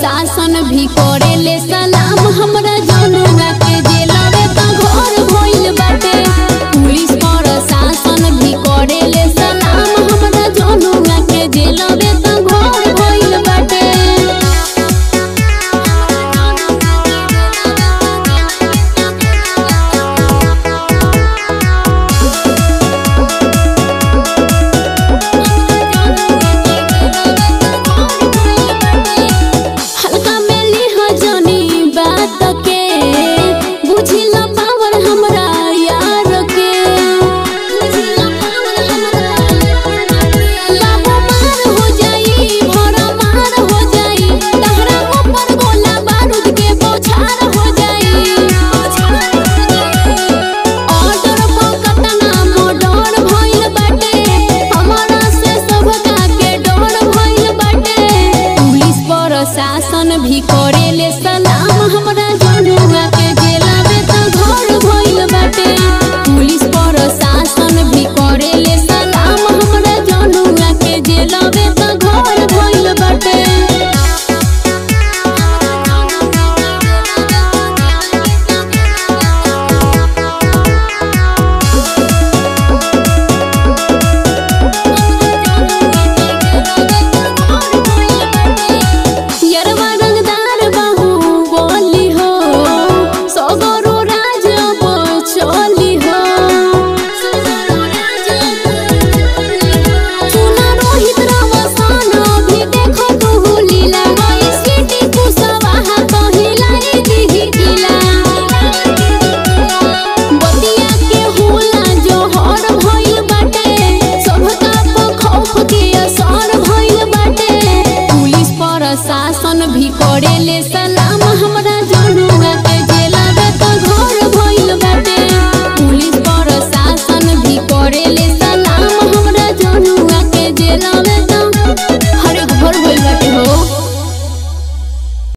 प्रशासन भी करेले सलाम हमरा जनुआ के जेलवे त घर भइल बाटे पुलिस प्रशासन भी करेले सलाम हमरा जनुआ के जेलवे त घर भइल बाटे हल्का में लिहा जानी बात के बुझिला पावर हमरा यार के लाबो मार हो जाई भरा मार हो जाई तहरा ऊपर गोला बारूद के बौछार हो जाई ऑर्डर पकड़ना मोडर भइल बाटे हमारा से सबका के डर भइल बाटे पुलिस प्रशासन भी करेले सलाम हमरा जनुआ के जेलवे त घर भइल बाटे पुलिस प्रशासन भी करेले सलाम हमरा जनुआ के जेलवे त घर भइल बाटे यरवा रंगदार बाहु बोली हो सगरो राज चली हो सुना रोहित रवसान भी देखो तू लीला गई सिटी कुसवाहा कहिलाई दिही किला बतिया के होला जोहर भइल बाटे सबका पर खौफ के असर भइल बाटे पुलिस प्रशासन भी करेले सलाम हमरा जनुआ के जेलवे त घर